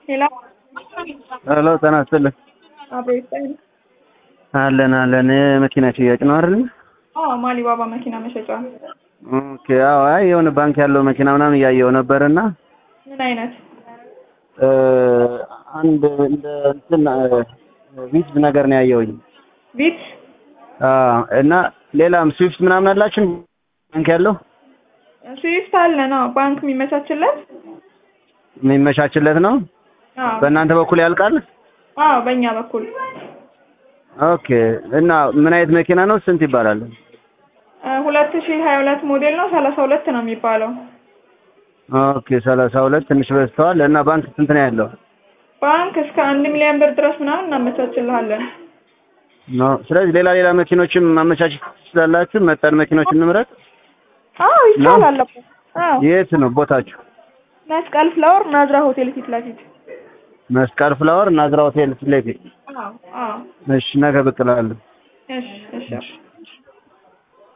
ሌላ ሄሎ ጤና ይስጥልኝ። አብሮ ይስጠኝ። አለን አለን። መኪና ሽያጭ ነው አይደል? አዎ ማሊባባ መኪና መሸጫ። ኦኬ። አዎ፣ አይ የሆነ ባንክ ያለው መኪና ምናምን እያየው ነበርና ምን አይነት እ አንድ እንደ እንትን ቪት ነገር ነው ያየውኝ። ቢት? አዎ። እና ሌላም ስዊፍት ምናምን አላችሁ ባንክ ያለው ስዊፍት አለ ነው ባንክ የሚመቻችለት? የሚመቻችለት ነው። አዎ በእናንተ በኩል ያልቃል? አዎ በእኛ በኩል ኦኬ። እና ምን አይነት መኪና ነው? ስንት ይባላል? ሁለት ሺህ ሀያ ሁለት ሞዴል ነው ሰላሳ ሁለት ነው የሚባለው። ኦኬ። ሰላሳ ሁለት ትንሽ በዝተዋል። እና ባንክ ስንት ነው ያለው? ባንክ እስከ አንድ ሚሊዮን ብር ድረስ ምናምን እናመቻችልሃለን። ኖ ስለዚህ ሌላ ሌላ መኪኖችም ማመቻቸት ትችላላችሁ። መጠን መኪኖች እንምረጥ። አዎ ይቻላል። እኮ። አዎ የት ነው ቦታችሁ? መስቀል ፍላወር ናዝራ ሆቴል ፊት ለፊት። መስቀል ፍላወር ናዝራ ሆቴል ፊት ለፊት። አዎ አዎ እሺ፣ ነገ ብቅ እላለሁ። እሺ እሺ